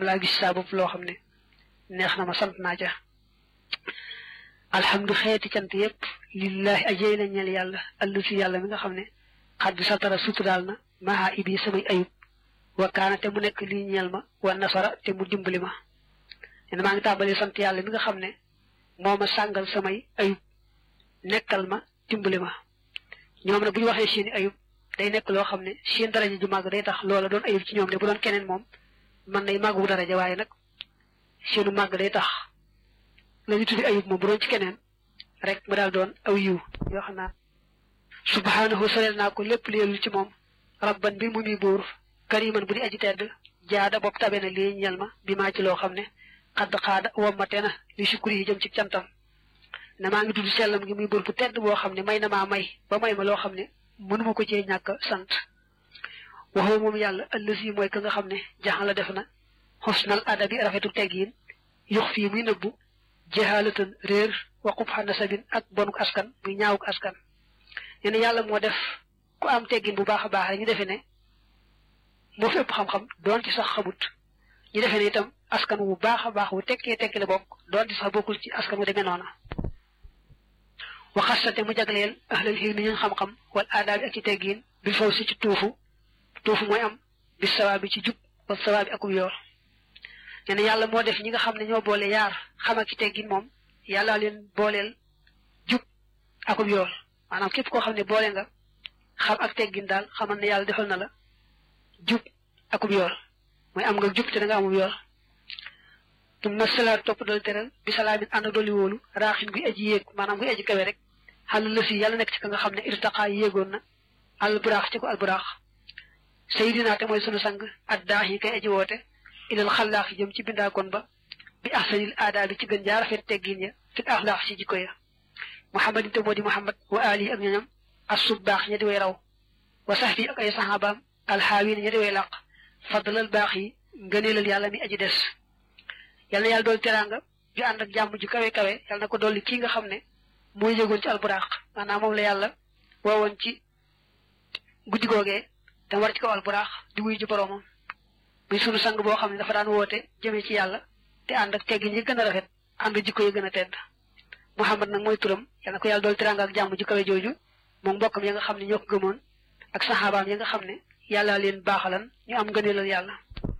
laa gis saa bopp loo xam ne neex na ma sant naa ca alhamdu xeeti cant yépp lillahi ajey na ñeel yàlla allu si yàlla mi nga xam ne xat bi satara suturaal na maha ibi samay ayub wa kaana te mu nekk lii ñeel ma wa nasara te mu dimbali ma nen maa ngi tàmbalee sant yàlla mi nga xam ne moo ma sàngal samay ayub nekkal ma dimbali ma ñoom nag bu ñu waxee seeni ayub day nekk loo xam ne seen daraja ju màgg day tax loola doon ayub ci ñoom ne bu doon keneen moom mën nay màggu daraja waaye nag seenu màgg day tax la ñu tuddi ayub moom bu doon ci keneen rek mu daal doon aw yiw yoo xam naa subhaanahu soreel naa ko lépp leelul ci moom rabban bi mu muy buur kariman bu di aji tedd jaada bopp tabe na lii ñel ma bi maa ci loo xam ne xadd xaada wommate na li sukuri yi jëm ci cantam ne maa ngi tudd sellam gi muy buur bu tedd boo xam ne may na maa may ba may ma loo xam ne mënuma ko cee ñàkk sant waxoo moom yàlla ëllësi mooy ka nga xam ne jaxan la def na xusnal adabi rafetu teggiin yux fii muy nëbbu jahalatan réer waqub xa nasabin ak bonuk askan muy ñaawuk askan nee na yàlla moo def ku am teggin bu baax a baax rek ñu defe ne moo fi ëpp xam-xam doon ci sax xamut ñu defe ne itam askan wu baax a baax wu tekkee tekki la bokk doon ci sax bokkul ci askan wu demee noona waxasate mu jagleel ahlal xilmi ñu xam-xam wal aadaabi ak ci teggiin bil faw si ci tuufu tuufu mooy am bi sawaabi ci jub wal sawaabi akub yoor nee na yàlla moo def ñi nga xam ne ñoo boole yaar xam ak ci teggin moom yàlla leen booleel jub akub yoor maanaam képp koo xam ne boole nga xam ak teggin daal xamal ne yàlla defal na la jub akub yoor mooy am nga jub te da nga amub yoor tumma salaat topp dal teral bi salaamin ànd ak dolli wóolu raaxin guy aji yéeg maanaam guy aji kawe rek xàll la si yàlla nekk ci ka nga xam ne irtaqaa yéegoon na al buraax ci ko al buraax sayidina te mooy sunu sang ad daax yi kay aji woote ilal xallaax yi jëm ci bindaakoon ba bi ahsanil aadaa bi ci gën jaa rafet teggin ya fil axlaax si jikko ya muhammadin te moo di muhammad wa ali ak ñoñam as sub baax ña di way raw wa sax fi ak ay saxaabaam alxaawiin ña di way làq fadlal baax yi ngëneelal yàlla mi aji des yal na yàlla dool teraanga ju ànd ak jàmm ju kawe kawe yal na ko dolli kii nga xam ne mooy yëgoon ci alburaax maanaam moom la yàlla woowoon ci guddi googee te war ci kaw alburaax di wuy ji boroomam muy sunu sang boo xam ne dafa daan woote jëmee ci yàlla te ànd ak teggin yi gën a rafet ànd jikko yi gën a tedd Muhammad nag mooy turam yal na ko yàlla dool teraanga ak jàmm ju kawe jooju moom mbokkam ya nga xam ne ñoo ko gëmoon ak saxaabaam ya nga xam ne yàlla leen baaxalan ñu am ngëneelal yàlla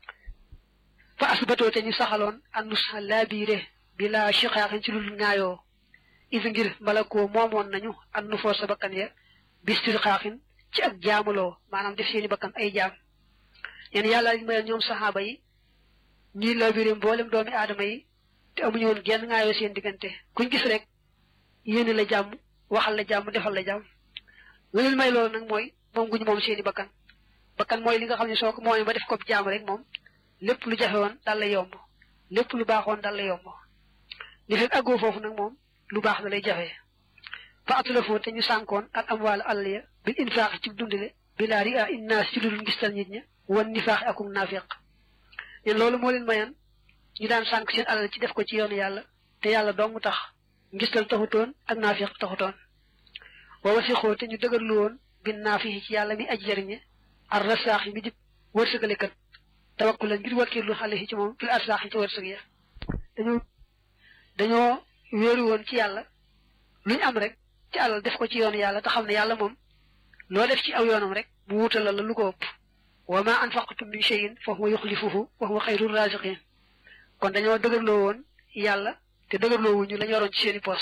fa asbatoo te ñu saxaloon annusha laabiire bi laa chiqaaxin ci lul ñaayoo is ngir malakoo moomoon nañu annu foo sa bakkan ya bistir xaaxin ci ak jaamuloo maanaam def seeni bakkan ay jaam yéen yàlla liñ mayal ñoom saxaaba yi ñuy laabiire mboolem doomi aadama yi te amuñu woon genn ŋaayoo seen diggante kuñ gis rek yéene la jàmm waxal la jàmm defal la jàmm lu leen may loolu nag mooy moom guñu moom seeni bakkan bakkan mooy li nga xam ne soo ko moomee ba def ko jaam rek moom lépp lu jafe woon dal lay yomb lépp lu baaxoon dal lay yomb li fekk àggoo foofu nag moom lu baax da lay jafe fa atulafoo te ñu sànkoon ak am wàllu àll ya bil infaax ci dundale bilaa ri a innaas ci ludul ngistal nit ña wan nifaax akum naafiq leen loolu moo leen mayan ñu daan sànk seen alal ci def ko ci yoonu yàlla te yàlla dong tax ngistal taxutoon ak naafiq taxutoon wa wasixoo te ñu dëgërlu woon bin naafihi ci yàlla mi aj jariñe ar rasaax yi mi di wërsëgalekat tawakkulan ngir wakkiirlu xale yi ci moom fil arsaax yi ci wërsëg ya dañoo dañoo wéeru woon ci yàlla luñ am rek ci alal def ko ci yoonu yàlla te xam ne yàlla moom loo def ci aw yoonam rek mu wutalal la lu ko ëpp wa ma anfaqtum min shay'in fa huwa yuxlifuhu wa huwa xayrul raziqin kon dañoo dëgërloo woon yàlla te dëgërloo wuñu lañ yoroon ci seeni poos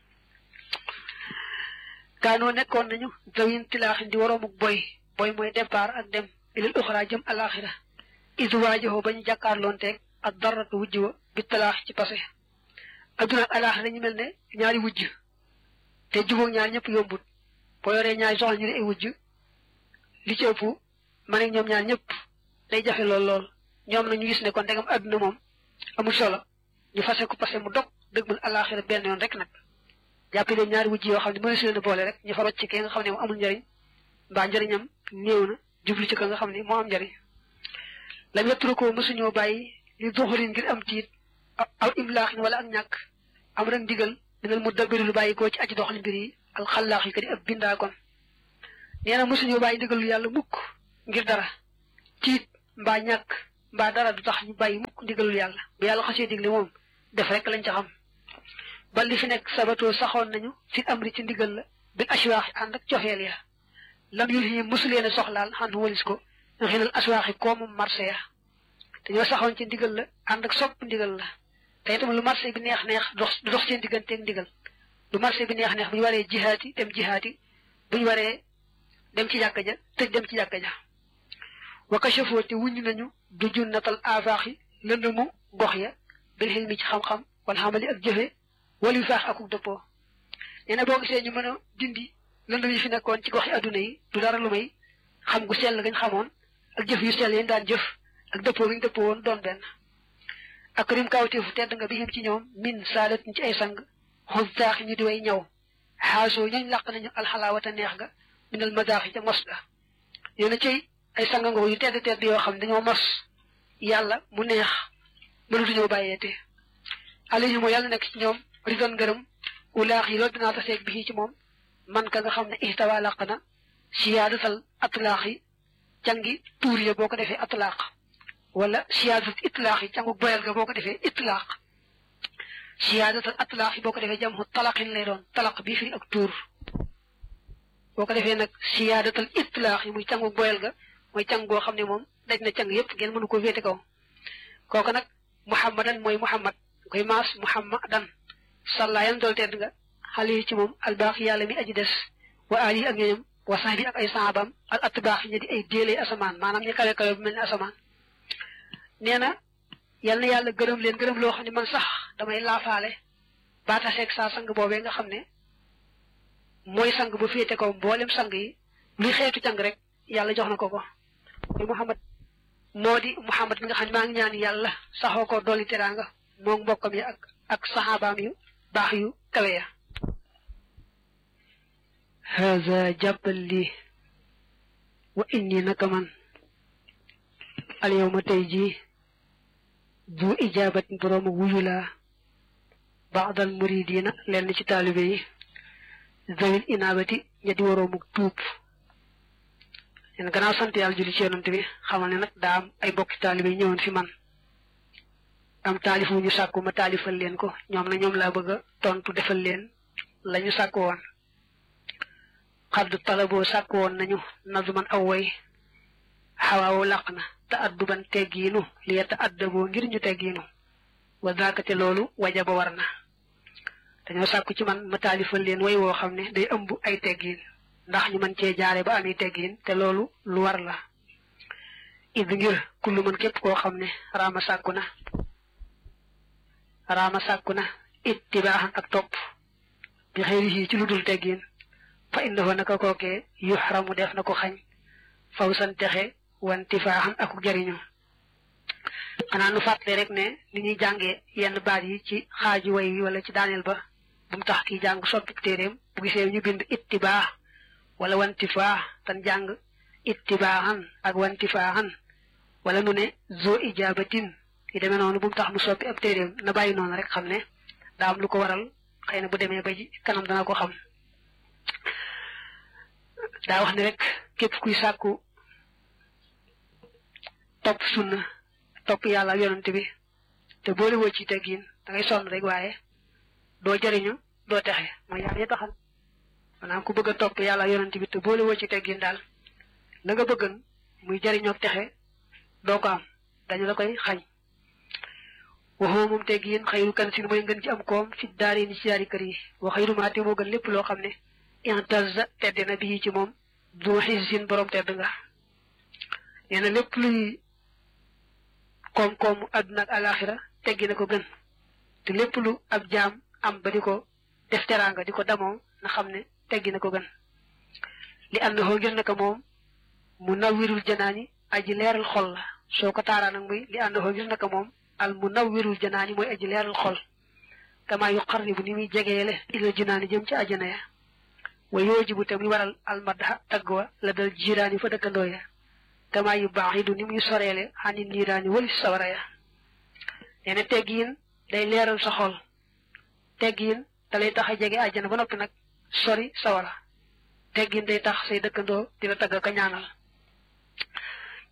kaanoo nekkoon nañu dawin tilaaxin di waroomuk boy boy mooy départ ak dem ilal uxra jëm alaxira is waajowoo ba ñu jàkkaarloonteeg ak daratu wujj wa bi talaax ci passé adduna ak alaxira dañu mel ne ñaari wujj te jubóog ñaar ñëpp yombut boo yoree ñaari soxla ñu ne ay wujj li ci ëpp man ak ñoom ñaar ñëpp day jafe lool lool ñoom nag ñu gis ne kon ndegam adduna moom amul solo ñu fase ko passé mu dog dëgmal alaxira benn yoon rek nag jàppe leen ñaari wujj yoo xam ne mënees leen a boole rek ñu fa rocc ci ki nga xam ne moom amul njariñ mbaa njariñam néew na jublu ci ka nga xam ne moo am njariñ lam yetturu ko mësuñoo bàyyi li doxalin ngir am tiit aw imlaaxin wala ak ñàkk am rek ndigal dinal mu dabiri lu bàyyi koo ci aji doxal mbir yi alxallaax yi ka di ab bindaa kon nee na mësuñoo bàyyi ndigal lu yàlla mukk ngir dara tiit mbaa ñàkk mbaa dara du tax ñu bàyyi mukk ndigalul yàlla bu yàlla xasee digle moom def rek lañ ca xam ba li fi nekk sabatoo saxoon nañu fi amri ci ndigal la bil aswaaxi ànd ak cofeel ya lam yul yi mosuleen a soxlaal xan walis ko xinal aswaaxi koomu marché ya dañoo saxoon ci ndigal la ànd ak sopp ndigal la te itam lu marché bi neex neex dox du dox seen digganteeg ndigal lu marché bi neex neex bu ñu waree jihaati dem jihaati bu ñu waree dem ci jàkka ja tëj dem ci jàkka ja waka chafoo te wuññu nañu du junnatal afaaxi lëndëmu gox ya bil xel mi ci xam-xam wala xamali ak jëfe wala yu faax akuk dëppoo nee na boo gisee ñu mën a dindi lëndëm yi fi nekkoon ci gox yi adduna yi du dara lu may xam gu sell gañ xamoon ak jëf yu sell yéen daan jëf ak dëppoo gañ dëppoo woon doon benn ak rim kawteefu tedd nga bi xem ci ñoom min saadat ci ay sang xos taaxi ñu di way ñaw xaasoo ñooñ làq nañu alxalaawata neex ga minal madaaxi ca mos ga nee na cay ay sangangoo yu tedd tedd yoo xam ne dañoo mos yàlla mu neex mënatuñoo bàyyeete alayhi moo yàlla nekk ci ñoom ridon ngërëm ulaax yi loolu dinaa taseeg bi ci moom man ka nga xam ne ihtawa làq na siyaadatal atlaax yi cangi tuur ya boo ko defee atlaaq wala siyaadatal itlaax yi cangu boyal ga boo ko defee itlaaq siyaadatal atlaax yi boo ko defee jamhu talaqin lay doon talaq bii firi ak tuur boo ko defee nag siyaadatal itlaax yi muy cangu boyal ga mooy càng goo xam ne moom daj na càng yépp ngeen mënu ko féete kaw kooku nag muhammadan mooy muhammad koy maas muhammadan sàllaa yan dool tedd nga xale yi ci moom albaax yàlla mi aji des wa ali ak ñoñam wa sax bi ak ay saabam al atbaax ñi di ay déelee asamaan maanaam ñu kawe kawe bu mel ni asamaan nee na yal na yàlla gërëm leen gërëm loo xam ne man sax damay laafaale baataseeg saa sang boobee nga xam ne mooy sang bu féete kaw mboolem sang yi luy xeetu càng rek yàlla jox na ko ko mooy muhammad moo di muhammad mi nga xam ne maa ngi ñaan yàlla saxoo ko dolli teraanga moom mbokkam yi ak ak saxaabaam yu baax yu kawe ya haza jàppal lii wa inni naka man al yawma tey jii bu ijaabat boroomu wuyu laa baadal muridina lenn ci taalibe yi zawil inaabati ña di waroomu tuub leen gannaaw sant yàlla julli ci yonante bi xamal ne nag daa am ay bokki taalibe yi ñëwoon fi man am taalif wu ñu sàkku ma taalifal leen ko ñoom na ñoom laa bëgg a tontu defal leen la ñu sàkku woon xadd talaboo sàkku woon nañu nazuman aw way xawaawu làq na te adduban teggiinu liya te addaboo ngir ñu teggiinu wa daakate loolu waja ba war na dañoo sàkku ci man ma taalifal leen way woo xam ne day ëmb ay teggiin ndax ñu mën cee jaare ba ami teggiin te loolu lu war la id ngir kullu man képp koo xam ne raama sàkku na raama sàkku na ittibaaxan ak topp bi xëyri ci lu dul teggiin fa innahu naka kookee yuxramu def na ko xañ faw san texe wantifaaxan aku jariñu xanaa nu fàttale rek ne ni ñuy jàngee yenn baat yi ci xaaju way wi wala ci daaneel ba bu mu tax kii jàng soppi téeréem bu gisee ñu bind ittibaax wala wantifaax tan jàng ittibaaxan ak wantifaaxan wala nu ne zo ijaabatin yi demee noonu bu mu tax mu soppi ab téeréem na bàyyi noonu rek xam ne daa am lu ko waral xëy na bu demee ba ci kanam dana ko xam daa wax ne rek képp kuy sàkku topp sunna topp yàlla ak yonante bi te boole woo ci teggin da ngay sonn rek waaye doo jëriñu doo texe mooy yaa ngi taxal maanaam ku bëgg a topp yàlla ak yonante bi te boole woo ci teggin daal la nga bëggan muy jëriñoo texe doo ko am dañu la koy xañ waxoo moom teggin xayru kan sin mooy ngën ci am koom fi daari ni ci yaari kër yi wa xayru maate moo gën lépp loo xam ne intaza tedd na bii ci moom du xisin borom tedd nga nee na lépp luy koom-koomu àdduna ak alaxira teggi na ko gën te lépp lu ab jaam am ba di ko def teraanga di ko damoo na xam ne teggi na ko gën li ànd xoo ngir naka moom mu nawwirul janaani aji leeral xol la soo ko taaraa nag muy li ànd xoo ngir naka moom al mu nawwirul janaani mooy aji leeral xol kama yu qarribu ni muy jegeele ilal jinaani jëm ci ajana ya wa yoojibu te muy waral almadha tagg wa la dal jiraani fa dëkkandoo ya kama yu baax yi du ni muy soreele xani niiraani wali sawara ya nee na teggiin day leeral sa xol teggiin da lay tax a jege àjjana ba noppi nag sori sawara teggiin day tax say dëkkandoo di la tagg ka ñaanal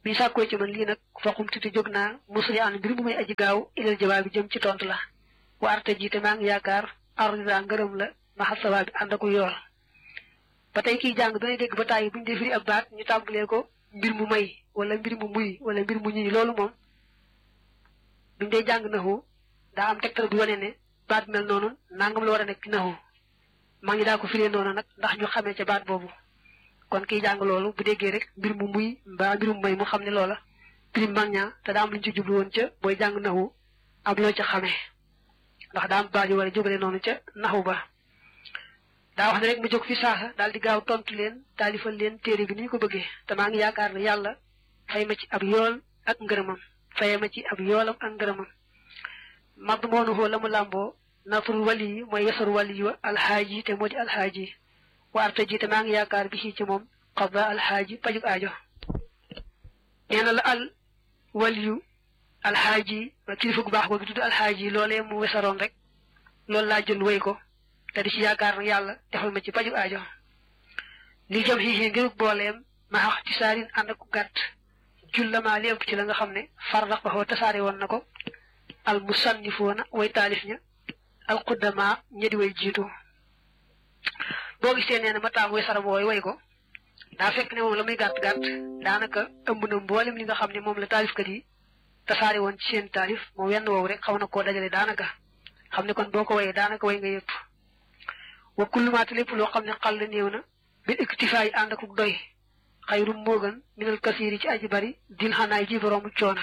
bi sàkkoo ci man lii nag foqum tuuti jóg naa musli an mbir mu may aji gaaw ilal jawaab bi jëm ci tontu la wa arte jiite maa ngi yaakaar arida ngërëm la maxal sawaa bi ànd aku yool ba tey kiy jàng danay dégg ba tàyyi bu ñu dee firi ab baat ñu tàmbalee ko mbir mu may wala mbir mu muy wala mbir mu ñuy loolu moom buñ dee jàng naxu daa am tegtal bu wane ne baat mel noonu nangam la war a nekk ci naxu maa ngi daa ko firee noonu nag ndax ñu xamee ca baat boobu kon kiy jàng loolu bu déggee rek mbir mu muy mbaa mbir mu may mu xam ne loola prime mag ñaa te daa am lu ñu ci jublu woon ca booy jàng naxu am loo ca xamee ndax daa am baat yu war a jubale noonu ca naxu ba daa wax ne rek mu jóg fi saasa daal di gaaw tontu leen taalifal leen téere bi ni ñu ko bëggee te maa ngi yaakaar ne yàlla fay ma ci ab yool ak ngërëmam faye ma ci ab yoolam ak ngërëmam mad moonu xoo la mu làmboo nafrul wali yi mooy yasar wali yi alxaaji te moo di alxaaji waarta ji te maa ngi yaakaar bi ci moom xaba alxaaji pajuk aajo nee na la al waliyu alxaaji ma kilifa gu baax googu tudd alxaaji loolee mu wesaroon rek loolu laa jël wéy ko te di ci yaakaar nag yàlla defal ma ci paju aajo li jëm xii ngirug booleem ma xax ci saarin ànd ak gàtt jullama li ëpp ci la nga xam ne farrax ba xoo tasaare woon na ko al musannifoona way taalif ña al quddama ña di way jiitu boo gisee nee na ma taam way saram wooy way ko daa fekk ne moom la muy gàtt gàtt daanaka ëmb na mboolem li nga xam ne moom la taalifkat yi tasaare woon ci seen taalif moom wenn woowu rek xaw na koo dajale daanaka xam ne kon boo ko wayee daanaka way nga yëpp wa kullumaate lépp loo xam ne xal la néew na bil iktifaay ànd ak doy xayrum moo gën minal kasiiri ci aji bari dil xanaay ji boroomu coona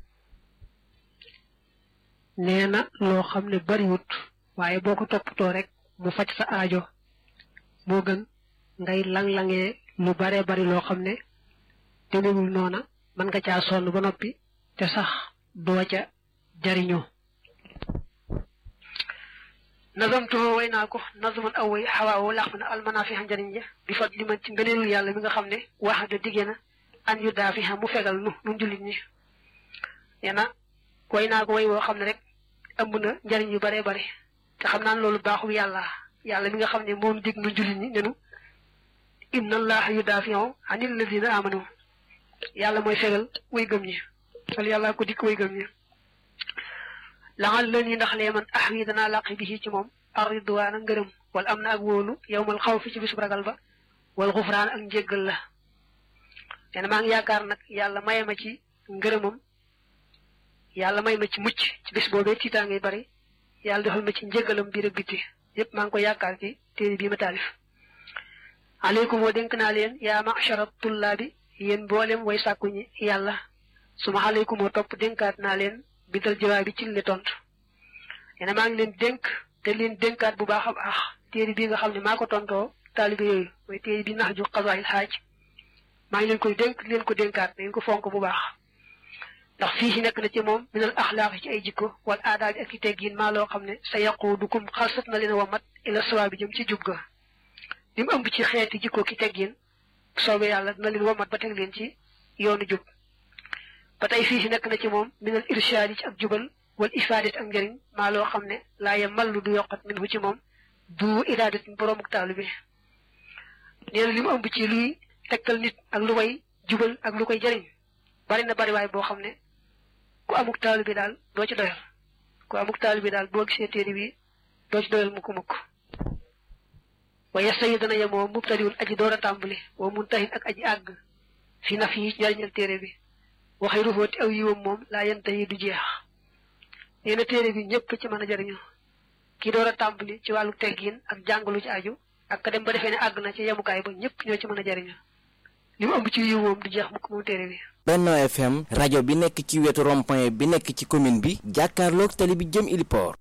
nee na loo xam ne bariwut waaye boo ko toppatoo rek mu faj sa aajo moo gën ngay lang-langee lu baree bari loo xam ne demewul noona mën nga caa sonn ba noppi te sax doo ca jariñoo nazamtuhu way naa ko nazaman aw way xawaawo làq na almanaafixa njariñ ja bi fat li man ci ngëneelul yàlla mi nga xam ne wax da diggee na an yu daafixa mu fegal nu nu jullit ñi nee na way naa ko way woo xam ne rek ëmb na njariñ yu baree bare te xam naan loolu baaxul yàlla yàlla mi nga xam ne moom dig nu jullit ñi nenu inna allaha yu daafion anil ladina amanu yàlla mooy fegal way gëm ñi wala yàlla ko dikk way gëm ñi laxal la nii ndax lee man ax wi danaa làqi bi ci moom arridwaana ngërëm wala am na ak wóolu yowmal xaw fi ci bisub ragal ba wala xufraan ak njéggal la nee na maa ngi yaakaar nag yàlla maye ma ci ngërëmam yàlla may ma ci mucc ci bis boobee tiitaa ngay bari yàlla defal ma ci njéggalam biir ak biti yépp maa ngi ko yaakaar ci téere bii ma taalif aleykum wa dénk naa leen yaa machara tullaabi yéen mboolem way sàkku ñi yàlla suma aleykum wa topp dénkaat naa leen bidal jawaab bi ci li tontu nee na maa ngi leen dénk te leen dénkaat bu baax a baax téere bii nga xam ne maa ko tontoo taalibe yooyu mooy téere bi nax ju xasaayil xaaj maa ngi leen koy dénk leen ko dénkaat na ngeen ko fonk bu baax ndax fii si nekk na ci moom minal axlaaq ci ay jikko wala aadaab bi ak i teggiin maa loo xam ne sa yaquudukum xalsat na leen wamat ila sawaa bi jëm ci jub ga li mu ëmb ci xeeti jikko ki teggiin soobee yàlla dina leen wamat ba teg leen ci yoonu jub ba tey fii si nekk na ci moom minal irshaad ci ak jubal wal ifaadat ak njëriñ maa loo xam ne laa ya mallu du yokkat min hu ci moom du iraadat boroomu taalu bi nee na li mu ëmb ci luy tegtal nit ak lu koy jubal ak lu koy jëriñ bari na bari waay boo xam ne ku amuk taalu bi daal doo ci doyal ku amuk taalu bi daal boo gisee téere bi doo ci doyal mukk mukk waaye sayi dana yemoo mubtadiwul aji door a tàmbali wa muntahin ak aji àgg fi naf yi njariñal téere bi waxee rufooti aw yiwam moom laa yenta yi du jeex nee na téere bi ñëpp ci mën a jariñu kii door a tàmbali ci wàllu teggiin ak jàngalu ci aju ak ka dem ba defee ne àgg na ci yemukaay ba ñëpp ñoo ci mën a jariñu li mu ëmb ci yiw moom du jeex mukk moom téere bi Benno FM rajo bi nekk ci wetu rond-point bi nekk ci commune bi jàkkaarloog tali bi jëm Iliport